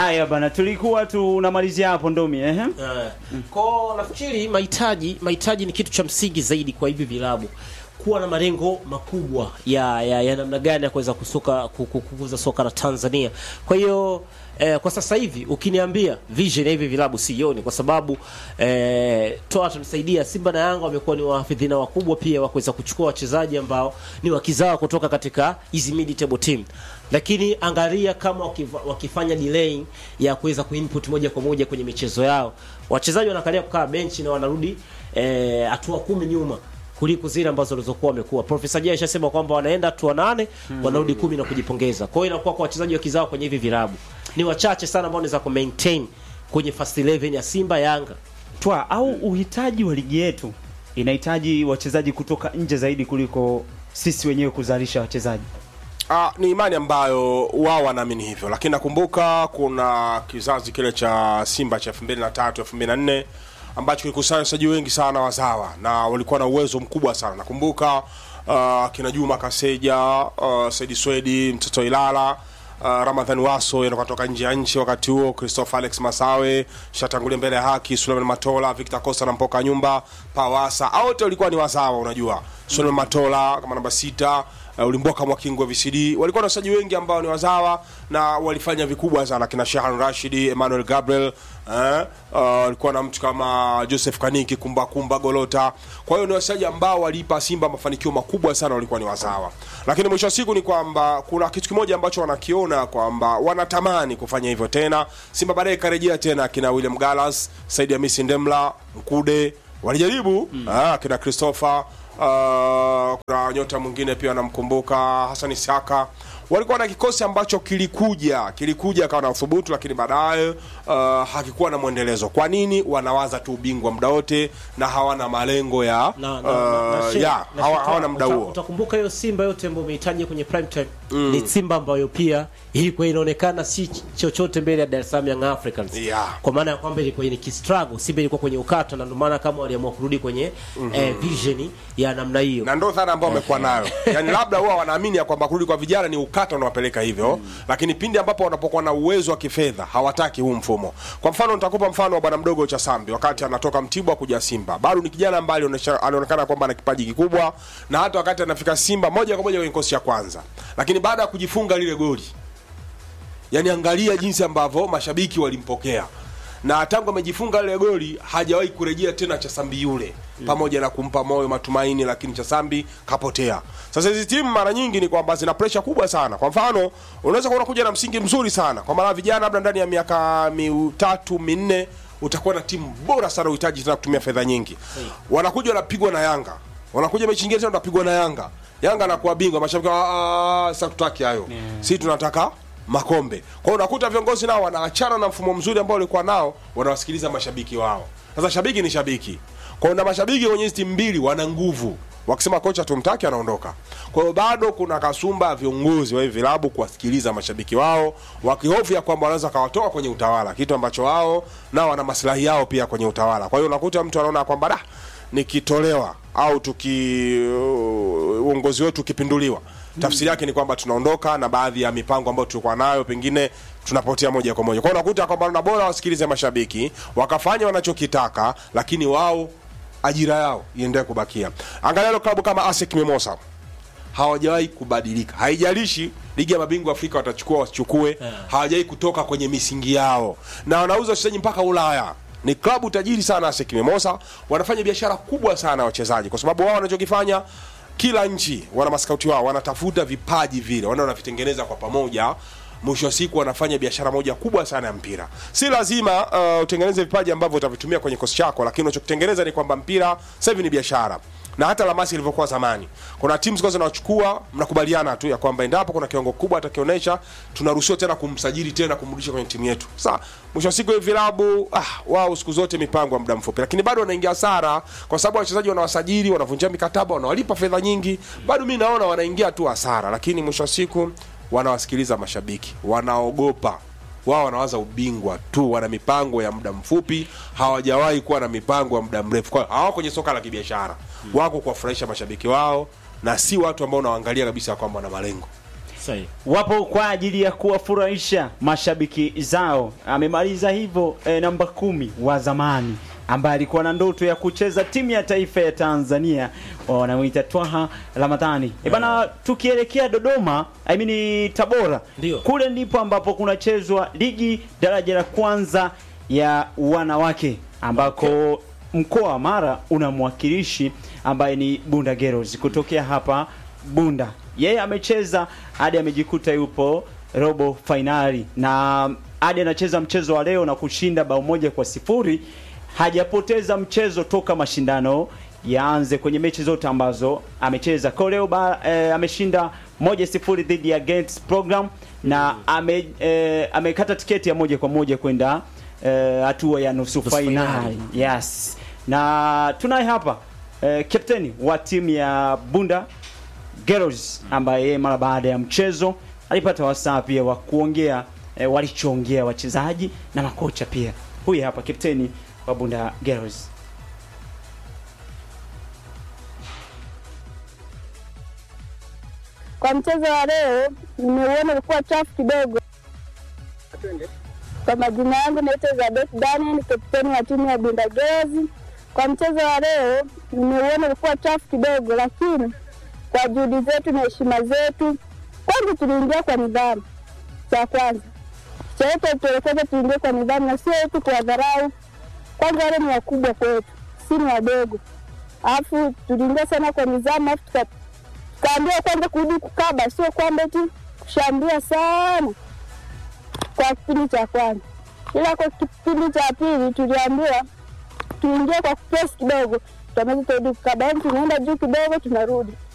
Haya bana, tulikuwa tunamalizia hapo Ndomi ehe. Eh, Kwa nafikiri mahitaji mahitaji ni kitu cha msingi zaidi kwa hivi vilabu kuwa na malengo makubwa ya ya, ya namna gani ya kuweza kusoka ku- ku- kukuza soka la Tanzania. Kwa hiyo eh, kwa sasa hivi ukiniambia vision ya hivi vilabu sioni, kwa sababu eh, toa tunisaidia, Simba na Yanga wamekuwa ni wahafidhina wakubwa pia wa kuweza kuchukua wachezaji ambao ni wakizawa kutoka katika hizi mid table team lakini angalia kama wakiva, wakifanya delay ya kuweza kuinput moja kwa moja kwenye michezo yao, wachezaji wanakalia kukaa benchi na wanarudi eh, hatua kumi nyuma kuliko zile ambazo walizokuwa wamekuwa. Profesa Jay ashasema kwamba wanaenda hatua nane wanarudi kumi na kujipongeza. Kwa hiyo inakuwa kwa wachezaji wa kizao kwenye hivi vilabu ni wachache sana ambao wanaweza ku maintain kwenye first 11 ya Simba Yanga. Twa au uhitaji wa ligi yetu inahitaji wachezaji kutoka nje zaidi kuliko sisi wenyewe kuzalisha wachezaji. Ah, ni imani ambayo wao wanaamini hivyo, lakini nakumbuka kuna kizazi kile cha Simba cha 2003 2004 ambacho kilikusanya wachezaji wengi sana wazawa na walikuwa na uwezo mkubwa sana. Nakumbuka uh, kina Juma Kaseja, uh, Saidi Swedi, mtoto Ilala Uh, Ramadhan Waso yanakuwa toka nje ya nchi wakati huo, Christopher Alex Masawe shatangulia mbele ya haki, Suleiman Matola, Victor Costa na Mpoka Nyumba, Pawasa, hao wote walikuwa ni wazawa, unajua Suleiman Matola kama namba sita uh, ulimboka mwakingwe VCD walikuwa na wachezaji wengi ambao ni wazawa na walifanya vikubwa sana kina Shahan Rashidi Emmanuel Gabriel eh, uh, walikuwa na mtu kama Joseph Kaniki kumba kumba Golota kwa hiyo ni wachezaji ambao waliipa Simba mafanikio makubwa sana walikuwa ni wazawa lakini mwisho wa siku ni kwamba kuna kitu kimoja ambacho wanakiona kwamba wanatamani kufanya hivyo tena Simba baadaye ikarejea tena kina William Gallas Said Hamisi Ndemla Mkude walijaribu mm. ah, kina Christopher Uh, kuna nyota mwingine pia anamkumbuka Hassan Isaka. Walikuwa na kikosi ambacho kilikuja kilikuja kawa na uthubutu, lakini baadaye uh, hakikuwa na mwendelezo. Kwa nini? Wanawaza tu ubingwa muda wote na hawana malengo ya na, na, na, na, uh, share- ya na hawa- share- hawana muda uta- huo. Utakumbuka hiyo Simba yote ambayo umehitaji kwenye prime time ni Simba ambayo pia ilikuwa inaonekana si ch- chochote mbele ya Dar es Salaam Young Africans Yeah. kwa maana ya kwamba ilikuwa ni kistruggle, Simba ilikuwa kwenye ukata, na ndio maana kama waliamua kurudi kwenye eh, vision ya namna hiyo. na ndo dhana ambao wamekuwa nayo yani labda huwa wanaamini ya kwamba kurudi kwa vijana ni ukata unawapeleka hivyo lakini pindi ambapo wanapokuwa na uwezo wa kifedha hawataki huu mfumo kwa mfano nitakupa mfano wa bwana mdogo cha sambi wakati anatoka mtibwa kuja simba bado ni kijana ambaye alionyesha- alionekana kwamba ana kipaji kikubwa na hata wakati anafika simba moja kwa moja kwenye kikosi cha kwanza lakini baada ya kujifunga lile goli yani angalia jinsi ambavyo mashabiki walimpokea na tangu amejifunga lile goli hajawahi kurejea tena Chasambi yule pamoja na kumpa moyo matumaini, lakini Chasambi kapotea. Sasa hizi timu mara nyingi ni kwamba zina presha kubwa sana. Kwa mfano, unaweza kuona kuja na msingi mzuri sana kwa maana vijana, labda ndani ya miaka mitatu minne utakuwa na timu bora sana, uhitaji tena kutumia fedha nyingi. Wanakuja wanapigwa na Yanga, wanakuja mechi nyingine tena wanapigwa na Yanga, Yanga anakuwa bingwa, mashabiki "Ah, ah, sasa tutaki hayo, si tunataka makombe. Kwa hiyo unakuta viongozi nao wanaachana na mfumo mzuri ambao walikuwa nao, wanawasikiliza mashabiki wao. Sasa shabiki ni shabiki, kwa hiyo na mashabiki kwenye hizi timu mbili wana nguvu, wakisema kocha tumtaki, anaondoka. Kwa hiyo bado kuna kasumba ya viongozi wa hivi vilabu kuwasikiliza mashabiki wao, wakihofia kwamba wanaweza kawatoa kwenye utawala, kitu ambacho wao nao wana maslahi yao pia kwenye utawala. Kwa hiyo unakuta mtu anaona kwamba da, nikitolewa au tuki uongozi wetu ukipinduliwa tafsiri yake ni kwamba tunaondoka na baadhi ya mipango ambayo tulikuwa nayo pengine tunapotea moja kwa moja. Kwa hiyo unakuta kwamba na bora wasikilize mashabiki wakafanya wanachokitaka, lakini wao ajira yao iendelee kubakia. Angalia leo klabu kama ASEC Mimosa hawajawahi kubadilika, haijalishi ligi ya mabingwa Afrika watachukua wasichukue, hawajawahi kutoka kwenye misingi yao, na wanauza wachezaji mpaka Ulaya. Ni klabu tajiri sana ASEC Mimosa, wanafanya biashara kubwa sana ya wachezaji, kwa sababu wao wanachokifanya kila nchi wana maskauti wao wanatafuta vipaji vile wana wanavitengeneza kwa pamoja mwisho wa siku wanafanya biashara moja kubwa sana ya mpira si lazima uh, utengeneze vipaji ambavyo utavitumia kwenye kosi chako lakini unachokitengeneza ni kwamba mpira sasa hivi ni biashara na hata lamasi ilivyokuwa zamani kuna timu zilikuwa zinawachukua mnakubaliana tu ya kwamba endapo kuna kiwango kubwa atakionyesha tunaruhusiwa tena kumsajili tena kumrudisha kwenye timu yetu sasa mwisho wa siku hivi vilabu ah, wao siku zote mipango ya muda mfupi lakini bado wanaingia hasara kwa sababu wachezaji wanawasajili wanavunjia mikataba wanawalipa fedha nyingi bado mi naona wanaingia tu hasara lakini mwisho wa siku wanawasikiliza mashabiki wanaogopa wao wanawaza ubingwa tu wana mipango ya muda mfupi hawajawahi kuwa na mipango ya muda mrefu kwa hiyo hawako kwenye soka la kibiashara wako kuwafurahisha mashabiki wao na si watu ambao unawaangalia kabisa kwamba wana malengo Sahi. wapo kwa ajili ya kuwafurahisha mashabiki zao. Amemaliza hivyo e, namba kumi wa zamani ambaye alikuwa na ndoto ya kucheza timu ya taifa ya Tanzania, wanamuita Twaha Ramadhani. E bana, tukielekea Dodoma, I mean Tabora, Ndio. kule ndipo ambapo kunachezwa ligi daraja la kwanza ya wanawake ambako mkoa wa Mara una mwakilishi ambaye ni Bunda Girls kutokea hapa Bunda. Yeye amecheza hadi amejikuta yupo robo fainali na hadi anacheza mchezo wa leo na kushinda bao moja kwa sifuri. Hajapoteza mchezo toka mashindano yaanze kwenye mechi zote ambazo amecheza. Kwa leo ba, eh, ameshinda moja sifuri dhidi ya Gates Program na ame, eh, amekata tiketi ya moja kwa moja kwenda eh, hatua ya nusu Nusu fainali. fainali. Yes. Na tunaye hapa eh, kapteni wa timu ya Bunda Girls ambaye yeye mara baada ya mchezo alipata wasaa pia wa kuongea eh, walichoongea wachezaji na makocha pia. Huyu hapa kapteni wa Bunda Girls. Kwa mchezo wa leo nimeuona ulikuwa chafu kidogo. Kwa majina yangu naitwa Elizabeth Daniel, ni kapteni wa timu ya Bunda Girls. Kwa mchezo wa leo nimeuona ulikuwa chafu kidogo, lakini kwa juhudi zetu na heshima zetu, kwanza tuliingia kwa nidhamu. Cha kwanza cha yote alituelekeza tuingie kwa nidhamu na sio tu kuwadharau. Kwanza wale ni wakubwa kwetu, si ni wadogo. Alafu tuliingia sana kwa nidhamu, alafu tuka kaambiwa kwanza kurudi kukaba, sio kwamba eti kushambulia sana kwa kipindi cha kwanza, ila kwa kipindi cha pili tuliambiwa tuingie kwa kupress kidogo, tuameze turudi kukaba, yaani tunaenda juu kidogo tunarudi.